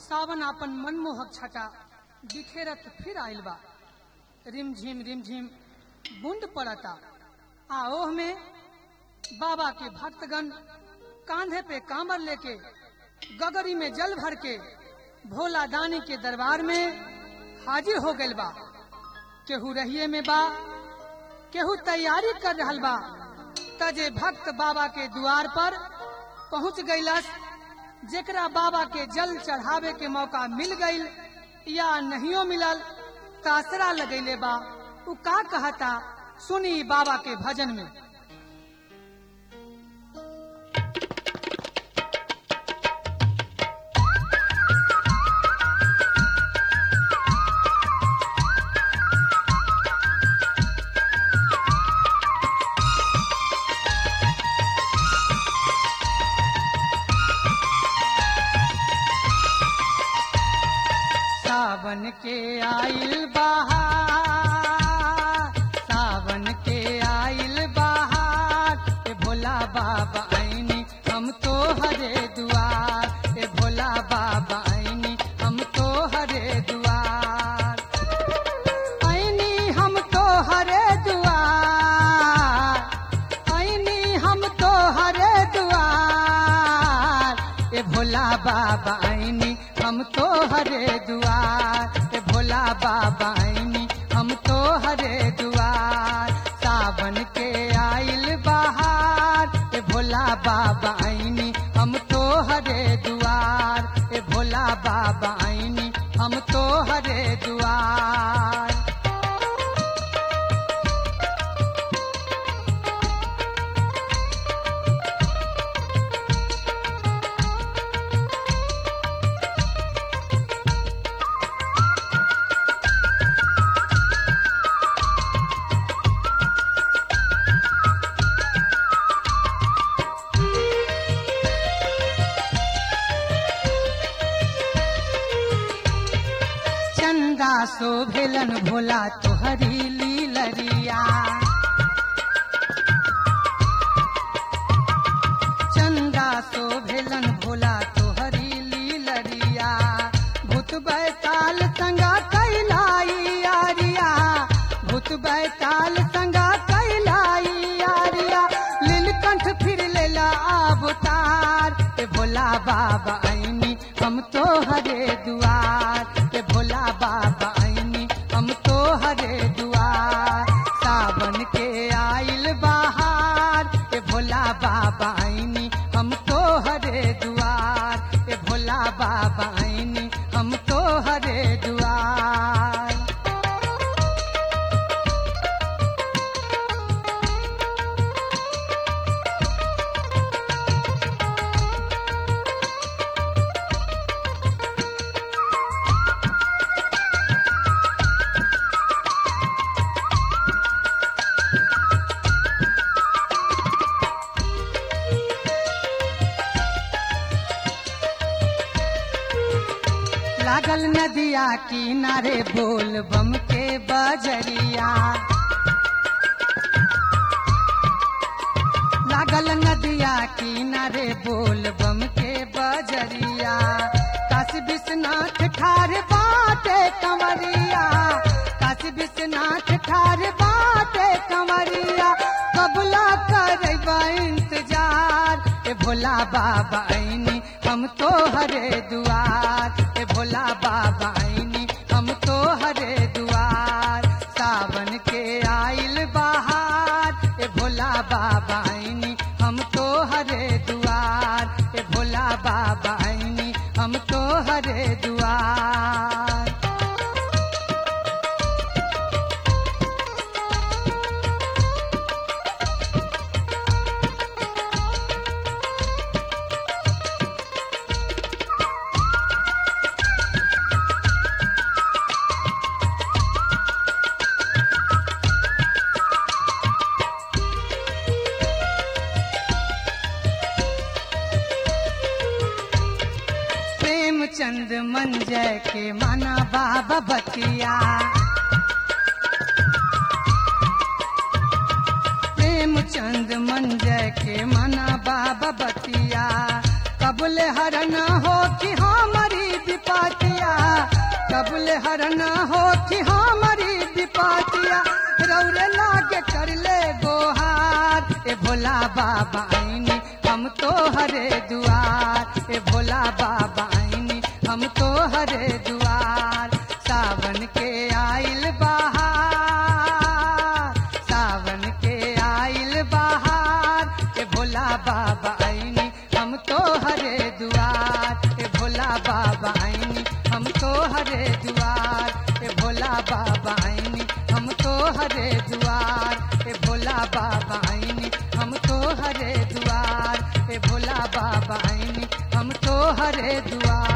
सावन आपन मनमोहक छटा बिखेरत फिर आइल बा रिमझिम रिमझिम बूंद पड़ता आ ओह में बाबा के भक्तगण कांधे पे कांवर लेके गगरी में जल भर के भोला दानी के दरबार में हाजिर हो गइल बा केहू रहिए में बा केहू तैयारी कर रहल बा तजे भक्त बाबा के द्वार पर पहुंच गइलस जेकरा बाबा के जल चढ़ावे के मौका मिल गइल या नहियो मिलल तासरा लगैले बा उ का कहता सुनी बाबा के भजन में सावन के आइल बहार सावन के आइल बहार ए भोला बाबा आईनी हम तो हरे दुआर ए भोला बाबा आईनी हम तो हरे दुआर आईनी हम तो हरे दुआर आईनी हम तो हरे दुआर ए भोला बाबा आईनी हम तो हरे दुआर ए भोला बाबा आईनी हम तो हरे दुआर सावन के आइल बहार ए भोला बाबा आईनी हम तो हरे दुआर ए भोला बाबा आईनी हम तो हरे दुआर चंदा सो भेलन भोला तोहरी लीलरिया चंदा सो भेलन भोला तोहरी लीलरिया भूत बैताल संगा कैलाई आरिया भूत बैताल संगा कैलाई आरिया लीलकंठ फिर लेला अवतार ए भोला बाबा आईनी हम तो हरे दुआर ए भोला बाबा आईनी हम तो हरे दुआर सावन के आइल बहार ए भोला बाबा आईनी हम तो हरे दुआर ए भोला बाबा आईनी हम तो हरे दुआर लागल नदिया किनारे बोल बम के बजरिया लागल नदिया किनारे बोल बम के बजरिया काशी विश्वनाथ ठार बाटे कंवरिया काशी विश्वनाथ ठार बाटे कंवरिया कबला करबा इंतजार ए भोला बाबा आईनी हम तो हरे दुआर ए भोला बाबा आईनी हम तो हरे दुआर सावन के आइल बहार ए भोला बाबा आईनी हम तो हरे दुआर ए भोला बाबा आईनी हम तो हरे दुआर प्रेमचंद मंजय के माना बाबा बतिया प्रेमचंद मंजय के माना बाबा बतिया कबले हरना हो कि हमारी विपा कबुल हरन हो कि हमारी विपातिया रौरे लागे कर ले गोहार ए भोला बाबा आईनी हम तो हरे दुआर ए भोला बाबा आईनी हम तो हरे दुआर सावन के आइल बहार सावन के आइल बहार ए भोला बाबा आईनी हम तो हरे दुआर ए भोला बाबा आईनी हम तो हरे दुआर ए भोला बाबा आईनी हम तो हरे दुआर ए भोला बाबा आईनी हम तो हरे दुआर ए भोला बाबा आईनी हम तो हरे दुआर